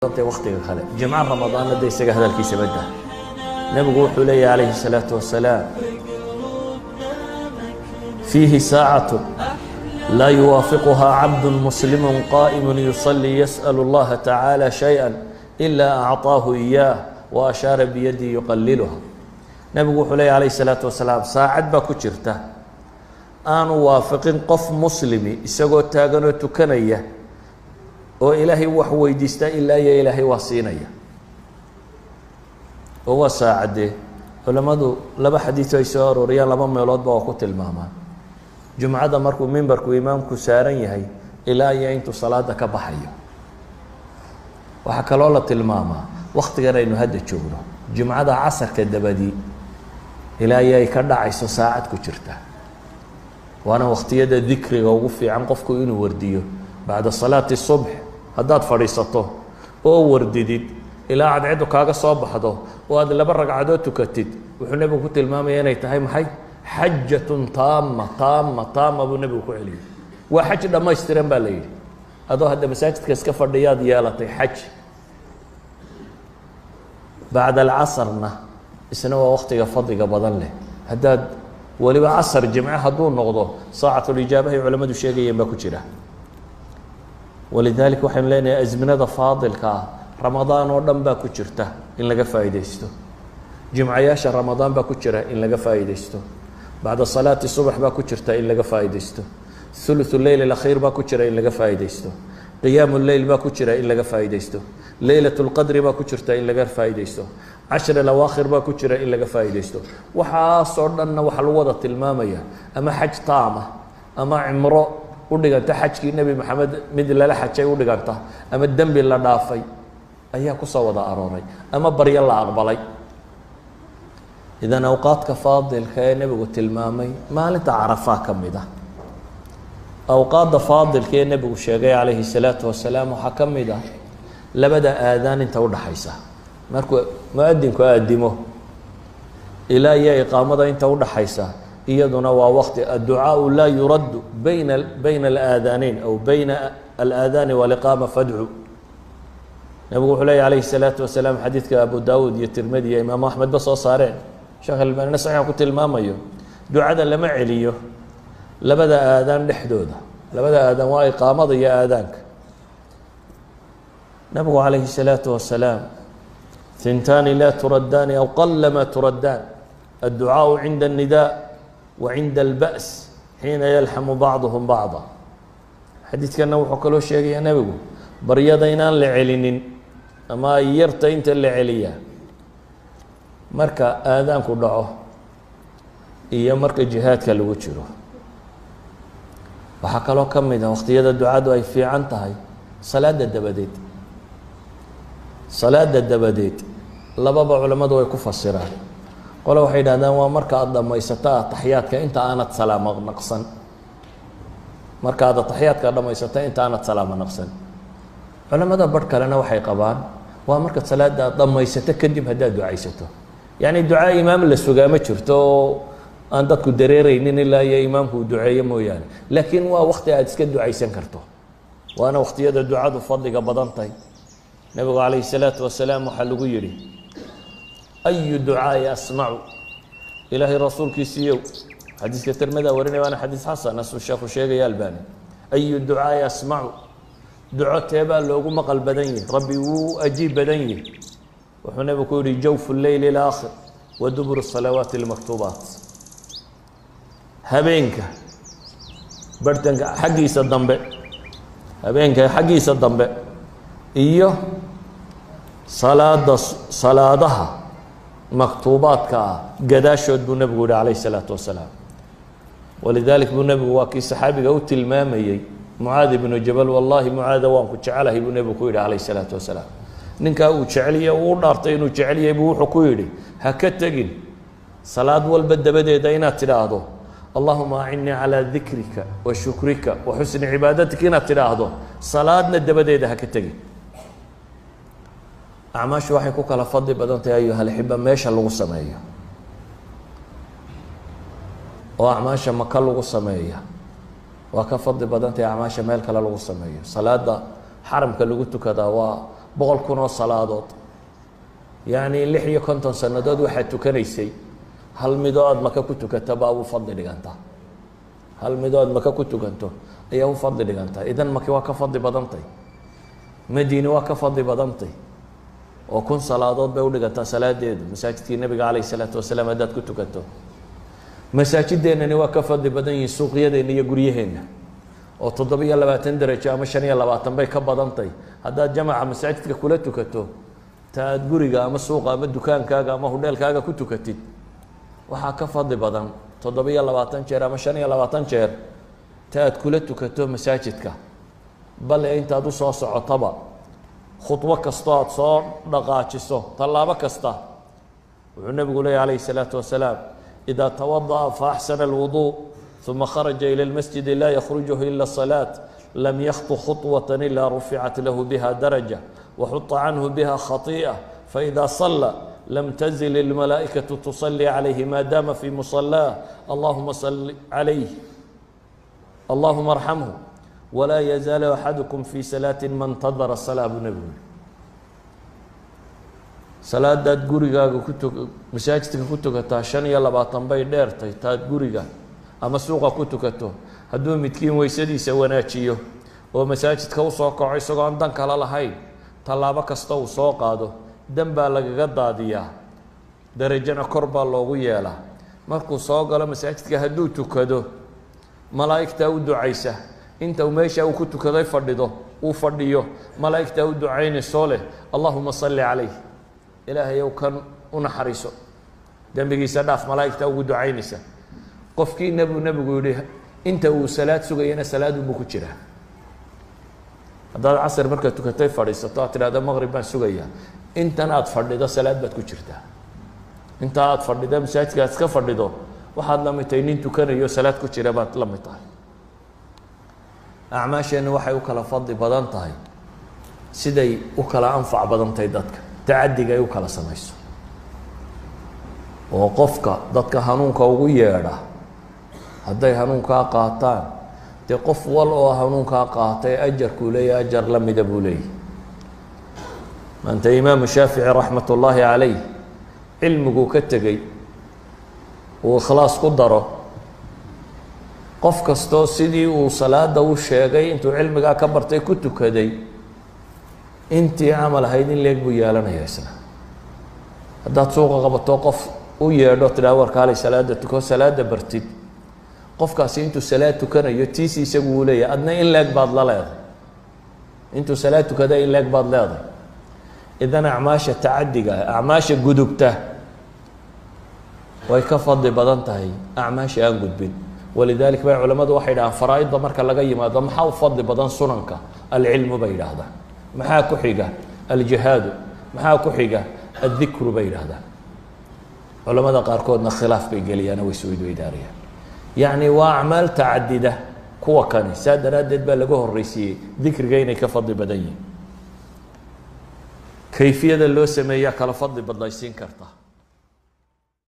waktiga kale jimco ramadaanna de isaga hadalkiisa badda nebigu wuxuu leeyahy calayhi الsalaaةu wasalaam fiihi saacaة laa yuwaafiquhaa cabdu muslimu qaa'im yuصلي yasأl اllaha tacaalى شhayئa إila أcطaahu إiyaah وأshaara biyadii yuqaliluha nebigu wuxuu leeyahy alayه الsalaaةu wasalaam saacad baa ku jirta aanu waafiqin qof muslimi isagoo taaganoo tukanaya oo ilaahay wax weydiistaa ilaa iyo ilaahay waa siinaya oo waa saacadee culammadu laba xadiido ay soo arooriyaan laba meeloodba waa ku tilmaamaan jumcada markuu mimbarku imaamku saaran yahay ilaa iyo intuu salaada ka baxayo waxaa kaloo la tilmaamaa waktigan aynu hadda joogno jumcada casarka dabadii ilaa iyo ay ka dhacayso saacad ku jirta waana waktiyada dikriga ugu fiican qofku inuu wardiyo bacda salaati subx haddaad fadhiisato oo wardidid ilaa cadcedu kaaga soo baxdo oo aad laba ragcadood tukatid wuxuu nebigu ku tilmaamaya inay tahay maxay xajatun taama taama taama buu nebigu ku celiyey waa xaj dhammaystiran baa la yidhi adoo hadda masaajidka iska fadhiyaad yeelatay xaj bacda alcasarna isna waa waktiga fadliga badan leh haddaad weliba casar jimce hadduu noqdo saacatulijaabahay culamadu sheegayeen baa ku jira walidalik waxaynu leenahay asminada faadilka ah ramadaan oo dhan baa ku jirta in laga faa'iidaysto jimcayaasha ramadaan baa ku jira in laga faa'iidaysto bacda salaati subax baa ku jirta in laga faa'iidaysto thuluthu leyl alakhiir baa ku jira in laga faa'iidaysto qiyaamu leyl baa ku jira in laga faa'iidaysto leylat lqadri baa ku jirta in laga faa'iidaysto cashar alawaakhir baa ku jira in laga faa'iidaysto waxaasoo dhanna waxaa lagu wada tilmaamaya ama xaj taama ama cimro u dhiganta xajkii nebi maxamed mid lala xajay u dhiganta ama dembi la dhaafay ayaa kusoo wada arooray ama baryo la aqbalay idan awqaadka faadilka ee nebigu tilmaamay maalinta carafaa ka mid ah awqaadda faadilka ee nebigu sheegay calayhi salaatu wasalaam waxaa ka mid ah labada aadaan inta udhaxaysa markuu mu-adinku aadimo ilaa iyo iqaamada inta udhaxaysa iyaduna waa waqti adducaau laa yuraddu bayna bayna alaadaanayn aw bayna alaadaani waliqaama fadcu nebigu wuxuu leeya alayhi الsalaatu wasalaam xadiidka abu dawud iyo tirmidi iyo imaamu axmedba soo saareen sheekh albanina saxiix ku tilmaamayo ducada lama celiyo labada aadaan dhexdooda labada aadaan waa iqaamada iyo aadaanka nebigu calayhi الsalaatu wasalaam hintaani laa turaddaani aw qalama turaddaan adducaaءu cinda الnidaa wa cinda اlba's xiina yalxamu bacduhum bacda xadiidkana wuxuu kaloo sheegaya nebigu baryada inaan la celinin ama ay yarta inta la celiyaa marka aadaanku dhaco iyo marka jihaadka lagu jiro waxaa kaloo ka mid a waqtiyada ducadu ay fiican tahay salaada dabadeed salaada dabadeed lababa culammadu way ku fasiraan qole waxay yidhahdaan waa marka aada dhammaysato ataxyaadka inta aanad salaamo naqsan marka aad ataxyaadka dhammaysato inta aanad salaamo naqsan culamada barh kalena waxay qabaan waa marka salaada aad dhammaysato kadib haddaad ducaysato yacni ducaa imaam la sugaa ma jirto oo aan dadku dareereynin ilaa iyo imaamku uu duceeyo mooyaane laakiin waa wakti aad iska ducaysan karto waana waqtiyada ducadu fadliga badan tahay nebigu calayhi salaatu wasalaam waxaa lagu yidhi ayu ducaai asmacu ilaahay rasuulkiisiiyow xadiiska tirmida warinaya waana xadiis xasan asuu sheekhu sheegaya albani ayu ducaai asmacu duco teebaa loogu maqal badan yahi rabbi wuu ajiib badan yahi wuxuu nebigu ku yihi jawfu leyli اlaakhir wa duburu salawaati اlmaktuubaat habeenka barhtanka xaggiisa dambe habeenka xaggiisa dambe iyo salaada salaadaha maktuubaadka ah gadaashood buu nebigu yihi calayh الsalaatu wasalaam walidalik buu nebigu waa kii saxaabiga u tilmaamayey mucaad ibnu jabal wallahi mucaada waan ku jecelahay buu nebigu ku yidhi calayh isalaatu wasalaam ninkaa uu jecelya uu u dhaartay inuu jecel yahay buu wuxuu ku yidhi ha ka tegin salaad walba dabadeeda inaad tidhaahdo allahuma acinnii calaa dikrika wa shukrika wa xusni cibaadatika inaad tidhaahdo salaadna dabadeeda ha ka tegin acmaashu waxay ku kala fadli badan tahay ayuhalaxiba meesha lagu sameeyo oo acmaasha maka lagu sameeya waa ka fadli badan tahay acmaasha meel kale lagu sameeyo salaada xaramka lagu tukadaa waa boqol kun oo salaadood yacni lix iyo konton sannadood waxaad tukanaysay hal midoo aada maka ku tukato baa u fadli dhigantaa hal midoo aada maka ku tukanto ayaa u fadli dhigantaa idan maki waa ka fadli badantay madiine waa ka fadli badantay oo kun salaadood bay udhigantaa salaadeedu masaajidkii nabiga calayh isalaatu wasalaam haddaad ku tukato masaajideennani waa ka fadli badan yihiin suuqyadeenna iyo guryaheenna oo toddoba-iyo labaatan derajo ama shan iyo labaatan bay ka badantay haddaad jamaca masaajidka kula tukato ta aada guriga ama suuqa ama dukaankaaga ama hudheelkaaga ku tukatid waxaa ka fadli badan toddoba-iyo labaatan jeer ama shan iyo labaatan jeer ta aad kula tukato masaajidka bale intaad usoo socotaba khudbo kastoo aada soo dhaqaajiso tallaabo kasta wuxuu nebigu leeyay calayhi salaatu wasalaam idaa tawada'a fa axsana alwuduu uma kharaja ila lmasjidi laa yakhrujuhu ila salaat lam yakhtu khuطwata ila ruficat lahu biha daraja waxuطa canhu biha khatiئة faإida صلى lam tزل الmalaaئikaة تصلي عalayhi ma dama fi muصلاة allahuma صل عalayh allahuma arxamhu walaa yazaaل axadكm fi salaaةi ma اntadara الصلاة buu nebigu salaadaad gurigaaga ku tu masaajidka ku tukataa shan iyo labaatan bay dheertay taad guriga ama suuqa ku tukato hadduu midkiin weysadiisa wanaajiyo oo masaajidka usoo kaco isagoo aan dan kala lahayn tallaabo kasta uu soo qaado dan baa lagaga daadiyaa darajana kor baa loogu yeelaa markuu soo galo masaajidka hadduu tukado malaa'igtaa u ducaysa inta uu meesha uu ku tukaday fadhido uu fadhiyo malaa'igtaa u ducaynaysoo leh allahuma salli calayh ilaahayow kan u naxariiso dembigiisa dhaaf malaa'igtaa ugu ducaynaysa qofkii nebu nebigu yihi inta uu salaad sugayana salaadunbuu ku jiraa haddaad casr markaad tukatay fadhiisato aad tidhahda maqrib baan sugayaa intan aada fadhido salaad baad ku jirtaa intaa aada fadhido masaajidka aad iska fadhido waxaad la mid tahay nin tukanayo salaad ku jira baad la mid tahay acmaasheenna waxay u kala fadli badan tahay siday u kala anfac badan tahay dadka tacadiga ay u kala samayso oo qofka dadka hanuunka ugu yeedha hadday hanuunkaa qaataan dee qof wal oo hanuunkaa qaatay ajarkuu leeyahy ajar la mida buu leeyahy maanta imaamu shaafici raxmat ullaahi calayh cilmiguu ka tegey uu ikhlaas ku daro qof kastoo sidii uu salaada u sheegay intuu cilmigaa ka bartay ku tukaday intii camal ahayd in leeg buu yeelanaya isna haddaad suuqa qabato qof u yeedho tidhaha warkaalay salaada tuko salaada bartid qofkaasi intuu salaad tukanayo tiisi isagu uu leeyahay adna in leeg baad la leeday intuu salaad tukada in leeg baad leeday idan acmaasha tacadiga acmaasha gudubta way ka fadli badan tahay acmaasha aan gudbin walidalik bay culamadu waxay dhahaan faraa-idda marka laga yimaado maxaa u fadli badan sunanka alcilmu bay yidhaahdaan maxaa ku xiga aljihaadu maxaa ku xiga addikru bay yidhaahdaan culamada qaarkoodna khilaaf bay geliyaan way isweydweydaarayaan yacni waa acmaal tacadida kuwa kani saa daraaddeed baa laga horreysiiyey dikriga inay ka fadli badan yihin kayfiyada loo sameeyaa kala fadli badnaysiin karta